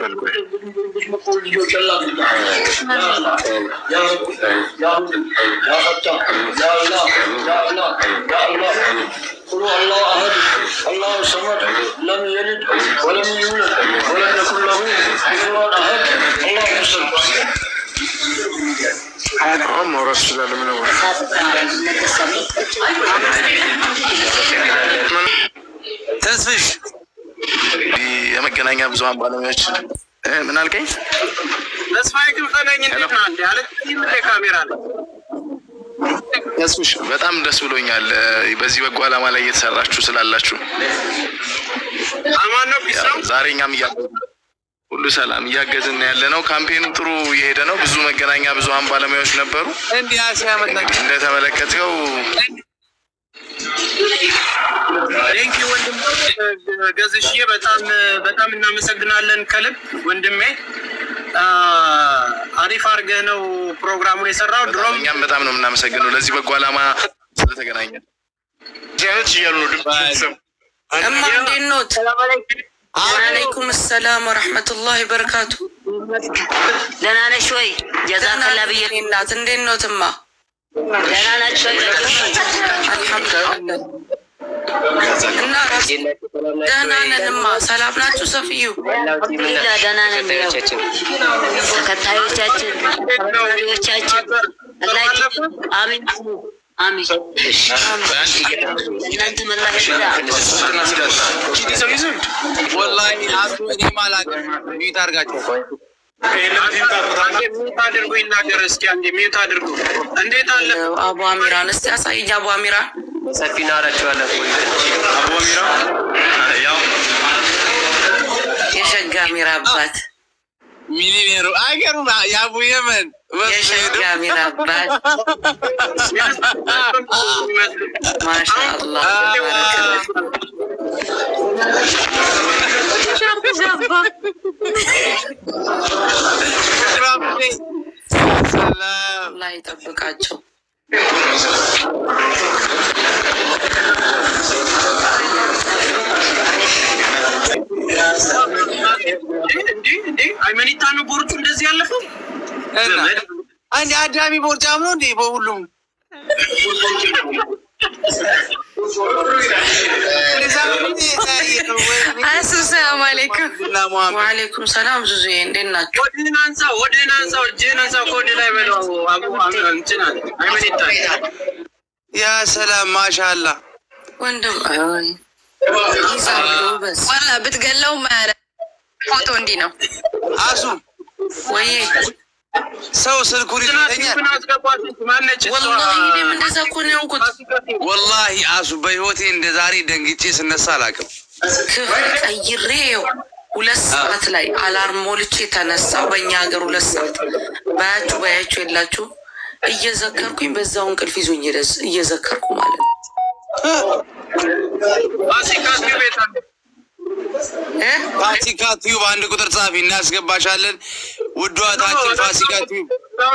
قل هو الله احد الله الصمد لم يلد ولم يولد ولم يكن له كفوا احد الله الصمد አሁን ማውራት ትችላለህ። ምን ነው ተስፍሽ የመገናኛ ብዙኃን ባለሙያዎች እ ምን አልከኝ? ተስፋዬ ክንፈ ነኝ። እንዴት ነህ? እንደ አለ ካሜራ አለ ተስፍሽ በጣም ደስ ብሎኛል እ በዚህ በጎ ዓላማ ላይ እየተሰራችሁ ስላላችሁ አማን ነው ፒስ ነው። ዛሬ እኛም እያገዝን ሁሉ ሰላም እያገዝን ያለ ነው። ካምፔኑ ጥሩ እየሄደ ነው። ብዙ መገናኛ ብዙኃን ባለሙያዎች ነበሩ። እንዲህ ያሲያመጣ እንደተመለከትከው ቴንኪ ወንድም ገዝሽዬ በጣም በጣም እናመሰግናለን ከልብ ወንድሜ። አ፣ አሪፍ አድርገህ ነው ፕሮግራሙን የሰራው። ድሮም እኛም በጣም ነው የምናመሰግነው ለዚህ በጎ ዓላማ ስለተገናኘን። ዚያነት እያሉ ነው ድምፅ እማ እንዴት ኖት? ወአለይኩም ሰላም ወረሕመቱላሂ በረካቱ። ደህና ነሽ ወይ? ጀዛከላ ብዬ እናት እንዴት ኖት? እማ ደህና ናቸው ወይ? አልሐምዱሊላህ እና ራስ ደህና ነን። እማ ሰላም ናችሁ? ሰፍዩ አልሐምዱሊላህ ደህና ነን። ያው ተከታዮቻችን ተከታዮቻችን አላህ አሚን አሚን። እናንተ መላህ ወላሂ አሱ እኔም አላውቅም። ሚዩት አድርጋቸው። ሚዩት አድርጉ ይናገር እስኪ አንዴ ሚዩት አድርጉ። እንዴት አለ አቡ አሚራን እስቲ አሳይኝ። አቡ አሚራን ሰፊ ናራቸዋለን። አቡ አሚራ ያው የሸጋ አሚራ አባት ሚሊኔሩ አገሩ የአቡ የመን የሸጋ አሚራ አባት ማሻአላህ አላህ ይጠብቃቸው። አይመኒታ ነው ቦርጩ እንደዚህ ያለፈው አንድ አዳሚ ቦርጫም ነው እንዴ? በሁሉም አሱ ሰላም አለይኩም። ወአለይኩም ሰላም ዙዙዬ፣ እንዴት ናችሁ? ወድህን አንሳ፣ ወድህን አንሳ፣ እጅህን አንሳ፣ ከወድ ላይ በለው። አቡ እንትን አለ አይመኒታ ያ ሰላም ማሻአላ ወንድም ዋላ ብትገለው ማያለ ፎቶ እንዲህ ነው። አሱ ወይ ሰው ስልኩን ይዘኛል። ወላሂ እኔም እንደዛ እኮ ነው የሆንኩት። ወላሂ አሱ በህይወቴ እንደ ዛሬ ደንግጬ ስነሳ አላውቅም። ክፍል ቀይሬ ይኸው ሁለት ሰዓት ላይ አላርም ሞልቼ ተነሳው። በእኛ ሀገር ሁለት ሰዓት ባያችሁ ባያችሁ የላችሁ እየዘከርኩኝ በዛው እንቅልፍ ይዞኝ ደስ እየዘከርኩ ማለት ነው። ፋሲካ ቲዩብ አንድ ቁጥር ጻፊ እናስገባሻለን። ውዷ ታችን ፋሲካ ቲዩብ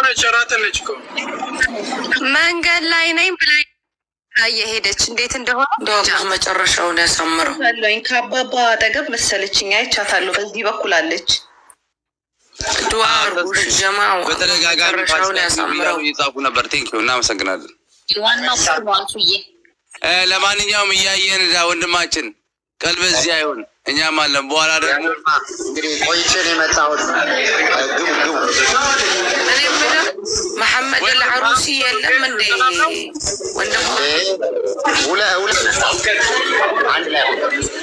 መንገድ ላይ ነኝ ብላኝ እየሄደች እንዴት እንደሆነ እንደው መጨረሻውን ያሳምረው። አለኝ ከአባባ አጠገብ መሰለችኝ አይቻታለሁ። በዚህ በኩል አለች። ዱዓ አርጉሽ ጀማው በተደጋጋሚ መጨረሻውን ፋሲካ ቲዩብ ያሳምረው። እያሉ እየጻፉ ነበር። ቴንኪዩ እናመሰግናለን። ዋናው ነው አንሱዬ እ፣ ለማንኛውም እያየን ዳ ወንድማችን ቀልብ እዚህ አይሆን እኛም አለን። በኋላ ደግሞ እንግዲህ ቆይቼ ነው የመጣሁት። ግቡ ግቡ። እኔ የምለው መሐመድ አልዓሩሲ የለም እንዴ ወንድሞ? ሁለ ሁለ አንድ ላይ ሁኑ።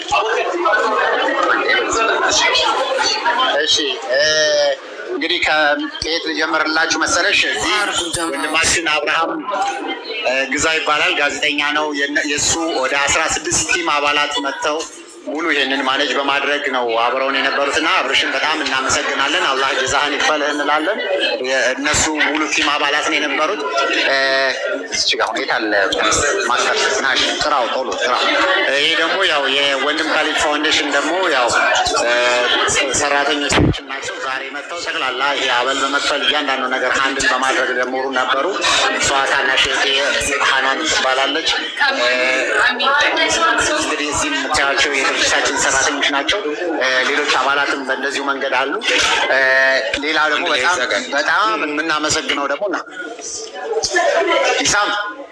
እሺ እ፣ እንግዲህ ከየት ልጀምርላችሁ መሰለሽ? እዚህ ወንድማችን አብርሃም እ፣ ግዛ ይባላል። ጋዜጠኛ ነው። የነ- የእሱ ወደ አስራ ስድስት ቲም አባላት መጥተው ሙሉ ይህንን ማኔጅ በማድረግ ነው አብረውን የነበሩትና አብርሽን በጣም እናመሰግናለን። አላህ ጀዛህን ይክፈልህ እንላለን። እነሱ ሙሉ ቲም አባላት ነው የነበሩት። እ፣ እዚች ጋር ሁኔታ አለ ማስተር ናሽ ጥራው ቶሎ ጥራው። ይሄ ደግሞ ያው የወንድም ካሊድ ፋውንዴሽን ደግሞ ያው እ፣ ሰራተኞቻችን ናቸው። ዛሬ መጥተው ጠቅላላ ይሄ አበል በመክፈል እያንዳንዱ ነገር አንድን በማድረግ ጀምሩ ነበሩ። እሷ ታናሽ እህቴ ሀናን ትባላለች። እ፣ እንግዲህ እዚህ የምታያቸው የድርጅታችን ሰራተኞች ናቸው። እ፣ ሌሎች አባላትም በእንደዚሁ መንገድ አሉ። እ፣ ሌላ ደግሞ በጣም በጣም የምናመሰግነው ደግሞ ና ኢሳም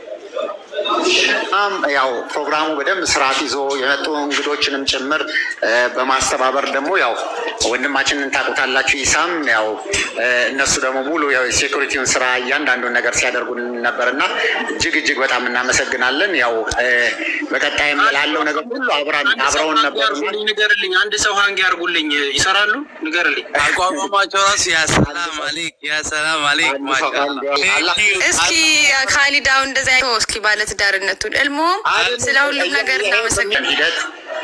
በጣም ያው ፕሮግራሙ በደንብ ስርዓት ይዞ የመጡ እንግዶችንም ጭምር እ፣ በማስተባበር ደግሞ ያው ወንድማችንን ታውቁታላችሁ ኢሳም ያው እ፣ እነሱ ደግሞ ሙሉ ያው የሴኩሪቲውን ስራ እያንዳንዱን ነገር ሲያደርጉልን ነበር እና እጅግ እጅግ በጣም እናመሰግናለን። ያው እ፣ በቀጣይም ላለው ነገር ሁሉ አብራን አብረውን ነበሩ። ንገርልኝ፣ አንድ ሰው ሀንግ ያርጉልኝ። ይሰራሉ? ንገርልኝ። አቋቋማቸው ራሱ ያ ሰላም አሌክ ያ ሰላም አሌክ ማሻአላ እስኪ ካሊዳው እንደዚያ አይቶ እስኪ ባለትዳርነቱን እልሞም ስለ ሁሉም ነገር እናመሰግናለን። ሂደት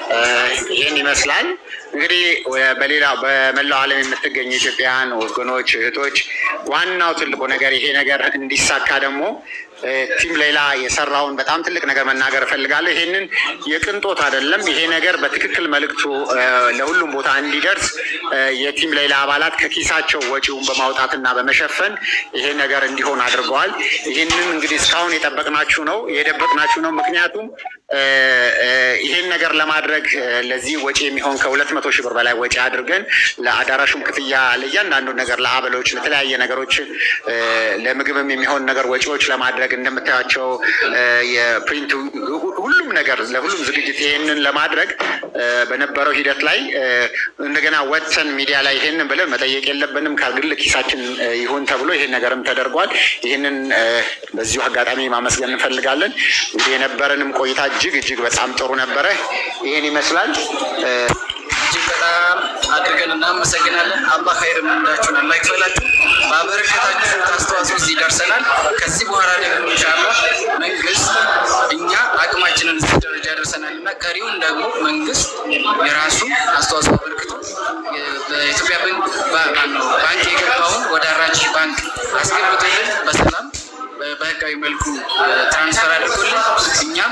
ይህን ይመስላል። እንግዲህ ወ- በሌላ በመላው ዓለም የምትገኙ ኢትዮጵያውያን ወገኖች፣ እህቶች ዋናው ትልቁ ነገር ይሄ ነገር እንዲሳካ ደግሞ እ፣ ቲም ሌላ የሰራውን በጣም ትልቅ ነገር መናገር እፈልጋለሁ። ይሄንን የቅንጦት አይደለም። ይሄ ነገር በትክክል መልእክቱ እ፣ ለሁሉም ቦታ እንዲደርስ እ፣ የቲም ሌላ አባላት ከኪሳቸው ወጪውን በማውጣትና በመሸፈን ይሄ ነገር እንዲሆን አድርገዋል። ይህንን እንግዲህ እስካሁን የጠበቅናችሁ ነው የደበቅናችሁ ነው። ምክንያቱም እ፣ እ፣ ይሄን ነገር ለማድረግ እ፣ ለዚህ ወጪ የሚሆን ከሁለት መቶ ሺህ ብር በላይ ወጪ አድርገን ለአዳራሹም ክፍያ ለእያንዳንዱ ነገር ለአበሎች፣ ለተለያየ ነገሮች እ፣ ለምግብም የሚሆን ነገር ወጪዎች ለማድረግ እንደምታያቸው እ፣ የፕሪንቱ ሁ- ሁሉም ነገር ለሁሉም ዝግጅት ይሄንን ለማድረግ እ፣ በነበረው ሂደት ላይ እ፣ እንደገና ወጥተን ሚዲያ ላይ ይሄንን ብለን መጠየቅ የለብንም ከግል ኪሳችን እ፣ ይሁን ተብሎ ይሄን ነገርም ተደርጓል። ይህንን እ፣ በዚሁ አጋጣሚ ማመስገን እንፈልጋለን። እንግዲህ የነበረንም ቆይታ እጅግ እጅግ በጣም ጥሩ ነበረ። ይህን ይመስላል። እ፣ እጅግ በጣም አድርገን እናመሰግናለን። አላህ ኸይር ምንዳችሁን አላህ ይክፈላችሁ። ባበረከታችሁት አስተዋጽኦ እዚህ ደርሰናል። ከዚህ በኋላ ደግሞ ኢንሻአላህ መንግስት እኛ አቅማችንን እዚህ ደረጃ ደርሰናል እና ቀሪውን ደግሞ መንግስት የራሱ አስተዋጽኦ አበርክቶ የ- በኢትዮጵያ ባንክ ባ- ማነው ባንክ የገባውን ወደ አራጅ ባንክ አስገብቶልን በሰላም በ- በህጋዊ መልኩ እ፣ ትራንስፈር አድርጎልን እኛም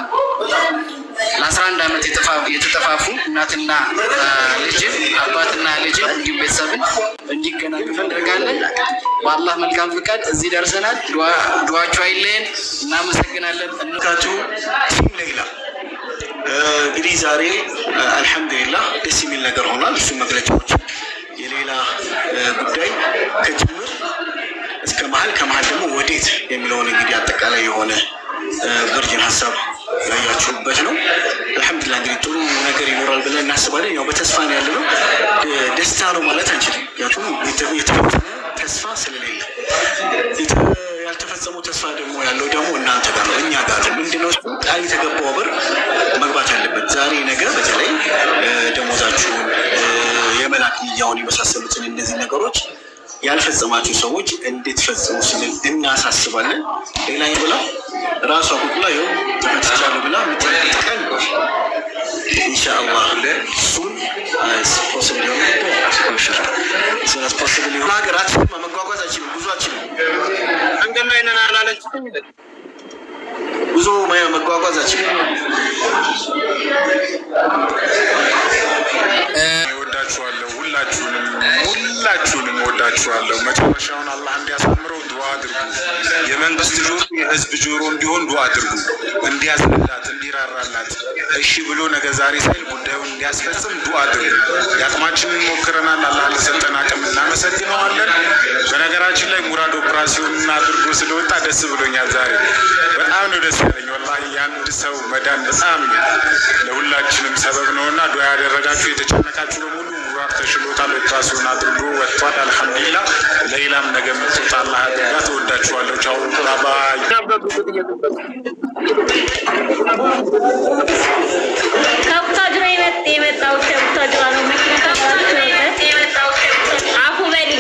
ለአስራ አንድ ዓመት የተፋ- የተጠፋፉ እናትና አ፣ ልጅን አባትና ልጅን እንዲሁም ቤተሰብን እንዲገናኙ እንፈልጋለን። በአላህ መልካም ፍቃድ እዚህ ደርሰናል። ዱዓ- ዱዓችሁ አይለየን። እናመሰግናለን። ካችሁ ቲም ሌላ እ፣ እንግዲህ ዛሬ እ፣ አልሐምዱሊላህ ደስ የሚል ነገር ሆኗል። እሱ መግለጫዎች የሌላ እ፣ ጉዳይ ከጅምር እስከ መሀል ከመሀል ደግሞ ወዴት የሚለውን እንግዲህ አጠቃላይ የሆነ እ፣ ቨርጅን ሀሳብ ያያችሁበት ነው። አልሐምዱሊላህ እንግዲህ ጥሩ ነገር ይኖራል ብለን እናስባለን። ያው በተስፋ ነው ያለ ነው። ደ- ደስታ ነው ማለት አንችልም። ምክንያቱም የተ- የተፈጸመ ተስፋ ስለሌለ የተ- ያልተፈጸመው ተስፋ ደግሞ ያለው ደግሞ እናንተ ጋር ነው፣ እኛ ጋር ነው። ምንድነው እሱ ቃል የተገባው ብር መግባት አለበት። ዛሬ ነገ በተለይ እ፣ ደሞዛችሁን እ፣ የመላክ ንያውን የመሳሰሉትን እነዚህ ነገሮች ያልፈጸማችሁ ሰዎች እንድትፈጽሙ ስንል እናሳስባለን። ሌላኛው ብላ ራሷ ቁጥላ ይኸው ተፈትቻለሁ ብላ የምትጠይቅ ቀን ኢንሻአላህ እሱን ፖስብል የሆነ ስነት ፖስብል የሆነ ሀገራችን መጓጓዝ አችልም ጉዞ አችልም መንገድ ላይ ነን አላለችም ጉዞ መ- መጓጓዝ አችልም እወዳችኋለሁ። ሁላችሁንም ሁላችሁንም እወዳችኋለሁ። መጨረሻውን አላህ እንዲያሳምረው ዱዓ አድርጉ። የመንግስት ጆሮ የህዝብ ጆሮ እንዲሆን ዱዓ አድርጉ። እንዲያዝንላት፣ እንዲራራላት እሺ ብሎ ነገ ዛሬ ሳይል ጉዳዩን እንዲያስፈጽም ዱዓ አድርጉ። የአቅማችንን ሞክረናል። አላህ ለሰጠን አቅም እናመሰግነዋለን። በነገራችን ላይ ሙራድ ኦፕራሲዮንን አድርጎ ስለወጣ ደስ ብሎኛል። ዛሬ በጣም ነው ደስ ያለኝ። ወላሂ የአንድ ሰው መዳን በጣም ለሁላችንም ሰበብ ነውና ዱዓ ያደረጋችሁ የተጨነቃችሁ በሙሉ ሙራድ ተሽሎታል። ኦፕራሲዮን አድርጎ ወጥቷል። አልሐምዱሊላ ለይላም ነገ የምትወጣ አላህ ያድርጋ። ተወዳችኋለሁ። ቻው ባባይ ከቡታጅራ የመጣ የመጣው ከቡታጅራ ነው። መኪና ተባላችሁ የመጣው አፉ በልኝ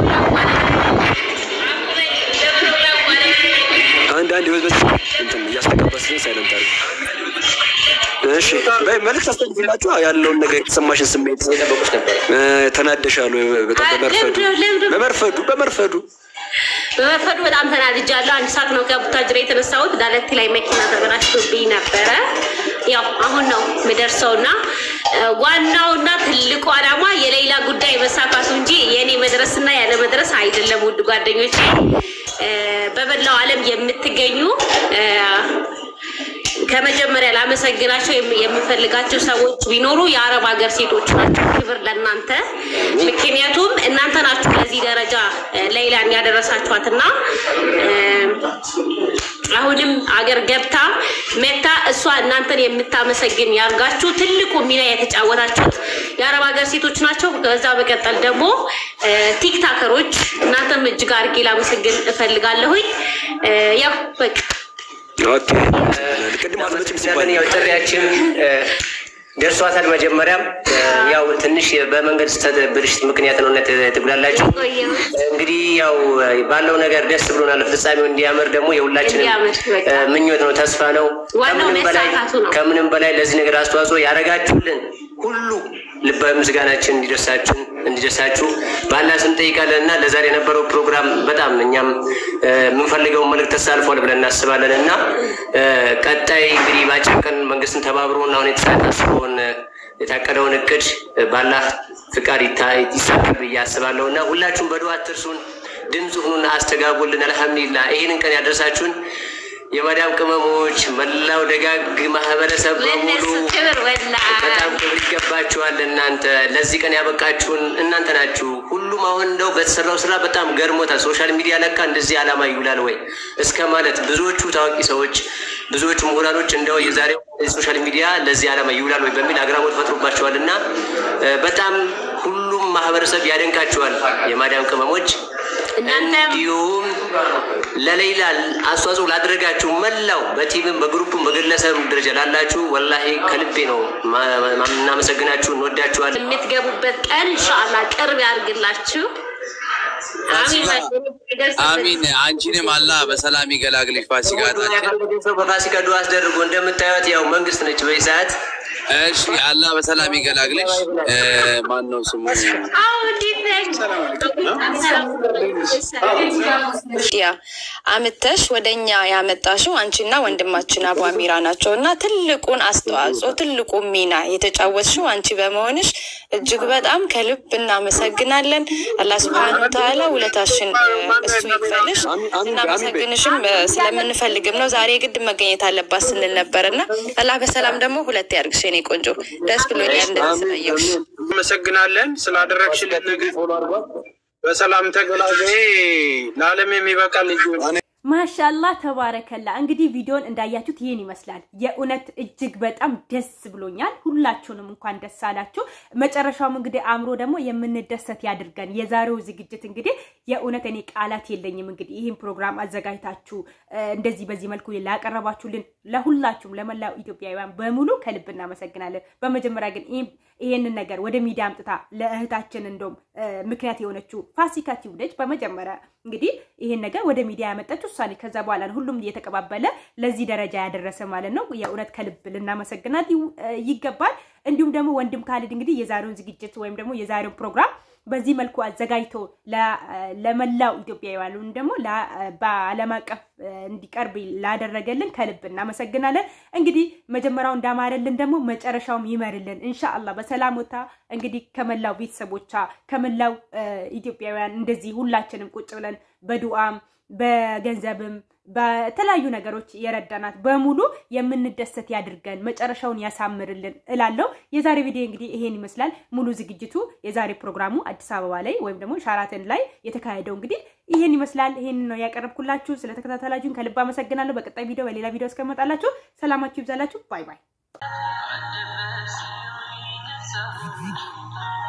አንዳንድ ህይወት በስ እንትን እያስተጋባስን ሳይለንት አለ። እሺ በይ መልዕክት አስተላልፍላችሁ ያለውን ነገር የተሰማሽን ስሜት እ፣ ተናደሻል ወይ? በጣም በመርፈዱ በመርፈዱ በመርፈዱ በመርፈዱ በጣም ተናድጃለሁ። አንድ ሰዓት ነው ከቡታጅራ የተነሳሁት። ዳለቲ ላይ መኪና ተበላሽቶብኝ ነበረ። ያው አሁን ነው የምደርሰው እና እ፣ ዋናውና ትልቁ ዓላማ የሌላ ጉዳይ መሳካቱ እንጂ የእኔ መድረስና ያለ መድረስ አይደለም። ውድ ጓደኞቼ እ፣ በመላው ዓለም የምትገኙ እ፣ ከመጀመሪያ ላመሰግናቸው የም- የምፈልጋቸው ሰዎች ቢኖሩ የአረብ ሀገር ሴቶች ናቸው። ክብር ለእናንተ። ምክንያቱም እናንተ ናችሁ ለዚህ ደረጃ እ፣ ሌይላን ያደረሳችኋትና እ፣ አሁንም አገር ገብታ መታ እሷ እናንተን የምታመሰግን ያርጋችሁ። ትልቁ ሚና የተጫወታችሁት የአረብ ሀገር ሴቶች ናቸው። ከዛ በቀጠል ደግሞ እ፣ ቲክታከሮች እናንተም እጅግ አድርጌ ላመሰግን እፈልጋለሁኝ። እ፣ ያው በቃ ኦኬ ቅድም አትመጭም ሲባል ያው ጥሪያችን እ፣ ደርሷታል። መጀመሪያም እ፣ ያው ትንሽ በመንገድ ስህተት ብልሽት ምክንያት ነው እውነት ትጉላላችሁ። እንግዲህ ያው ባለው ነገር ደስ ብሎናል። ፍጻሜው እንዲያምር ደግሞ የሁላችንም እ፣ ምኞት ነው፣ ተስፋ ነው። ዋናው ከምንም በላይ መሳካቱ ነው። ከምንም በላይ ለዚህ ነገር አስተዋጽኦ ያደረጋችሁልን ሁሉ ልባዊ ምስጋናችን እንዲደርሳችሁ እንዲደርሳችሁ በአላህ ስም ጠይቃለን እና ለዛሬ የነበረው ፕሮግራም በጣም እኛም እ፣ የምንፈልገውን መልዕክት ተሳልፏል ብለን እናስባለን እና እ፣ ቀጣይ እንግዲህ በአጭር ቀን መንግስትን ተባብሮን አሁን የተሳታስበውን የታቀደውን እቅድ እ፣ ባላህ ፍቃድ ይታ- ይሳካል ብዬ አስባለሁ እና ሁላችሁም በዱዓ አትርሱን፣ ድምፅ ሁኑና አስተጋቡልን። አልሐምዱሊላህ ይህንን ቀን ያደረሳችሁን የማዳም ቅመሞች መላው ደጋግ ማህበረሰብ በሙሉ በጣም ክብር ይገባችኋል። እናንተ ለዚህ ቀን ያበቃችሁን እናንተ ናችሁ። ሁሉም አሁን እንደው በተሰራው ስራ በጣም ገርሞታል። ሶሻል ሚዲያ ለካ እንደዚህ ዓላማ ይውላል ወይ እስከ ማለት ብዙዎቹ ታዋቂ ሰዎች፣ ብዙዎቹ ምሁራኖች እንደው የዛሬው ሶሻል ሚዲያ ለዚህ ዓላማ ይውላል ወይ በሚል አግራሞት ፈጥሮባቸዋል እና እ፣ በጣም ሁሉም ማህበረሰብ ያደንቃቸዋል የማዳም ቅመሞች እንዲሁም ለሌላ አስተዋጽኦ ላደረጋችሁ መላው በቲምም በግሩፕም በግለሰብ ደረጃ ላላችሁ ወላሂ ከልቤ ነው ማ- ማ- እናመሰግናችሁ፣ እንወዳችኋለን። የምትገቡበት ቀን ኢንሻአላህ ቅርብ ያድርግላችሁ። አሚን አሚን። አንቺንም አላህ በሰላም ይገላግልሽ። ፋሲካ ሰው በፋሲካ ዱዓ አስደርጎ እንደምታዩት ያው መንግስት ነች በዚህ ሰዓት። እሺ፣ አላህ በሰላም ይገላግልሽ። ማን ነው ስሙ? ያ አምተሽ ወደ እኛ ያመጣሽው አንቺና ወንድማችን አቡ አሚራ ናቸው እና ትልቁን አስተዋጽኦ ትልቁ ሚና የተጫወትሽው አንቺ በመሆንሽ እጅግ በጣም ከልብ እናመሰግናለን። አላህ ስብሐነ ወተዓላ ውለታሽን እ፣ እሱ ይክፈልሽ። እናመሰግንሽም እ፣ ስለምንፈልግም ነው ዛሬ ግድ መገኘት አለባት ስንል ነበር እና አላህ በሰላም ደግሞ ሁለት ያድርግሽ የኔ ቆንጆ። ደስ ብሎኛል እንደዚህ ስላየሁሽ። አመሰግናለን ስላደረግሽልን ነገር። በሰላም ተገላገይ። ለዓለም የሚበቃ ልጅ ማሻላ ተባረከላ። እንግዲህ ቪዲዮን እንዳያችሁት ይህን ይመስላል። የእውነት እጅግ በጣም ደስ ብሎኛል። ሁላችሁንም እንኳን ደስ አላችሁ። መጨረሻውም እንግዲህ አእምሮ ደግሞ የምንደሰት ያድርገን። የዛሬው ዝግጅት እንግዲህ የእውነት እኔ ቃላት የለኝም። እንግዲህ ይህን ፕሮግራም አዘጋጅታችሁ እ፣ እንደዚህ በዚህ መልኩ ላቀረባችሁልን ለሁላችሁም ለመላው ኢትዮጵያውያን በሙሉ ከልብ እናመሰግናለን። በመጀመሪያ ግን ይህን ይሄንን ነገር ወደ ሚዲያ አምጥታ ለእህታችን እንደውም እ፣ ምክንያት የሆነችው ፋሲካ ቲዩብ በመጀመሪያ እንግዲህ ይሄን ነገር ወደ ሚዲያ ያመጣችው እሷ ነች። ከዛ በኋላ ነው ሁሉም እየተቀባበለ ለዚህ ደረጃ ያደረሰ ማለት ነው። የእውነት ከልብ ልናመሰግናት ይው- እ፣ ይገባል። እንዲሁም ደግሞ ወንድም ካሊድ እንግዲህ የዛሬውን ዝግጅት ወይም ደግሞ የዛሬውን ፕሮግራም በዚህ መልኩ አዘጋጅቶ ለ- ለመላው ኢትዮጵያውያን ወይም ደግሞ ለ- በዓለም አቀፍ እ፣ እንዲቀርብ ላደረገልን ከልብ እናመሰግናለን። እንግዲህ መጀመሪያው እንዳማረልን ደግሞ መጨረሻውም ይመርልን ኢንሻአላህ። በሰላም ወታ እንግዲህ ከመላው ቤተሰቦቿ ከመላው እ፣ ኢትዮጵያውያን እንደዚህ ሁላችንም ቁጭ ብለን በዱዓም በገንዘብም በተለያዩ ነገሮች የረዳናት በሙሉ የምንደሰት ያድርገን፣ መጨረሻውን ያሳምርልን እላለሁ። የዛሬ ቪዲዮ እንግዲህ ይሄን ይመስላል። ሙሉ ዝግጅቱ የዛሬ ፕሮግራሙ አዲስ አበባ ላይ ወይም ደግሞ ሻራተን ላይ የተካሄደው እንግዲህ ይሄን ይመስላል። ይሄን ነው ያቀረብኩላችሁ። ስለተከታተላችሁን ከልብ አመሰግናለሁ። በቀጣይ ቪዲዮ በሌላ ቪዲዮ እስከመጣላችሁ ሰላማችሁ ይብዛላችሁ። ባይ ባይ።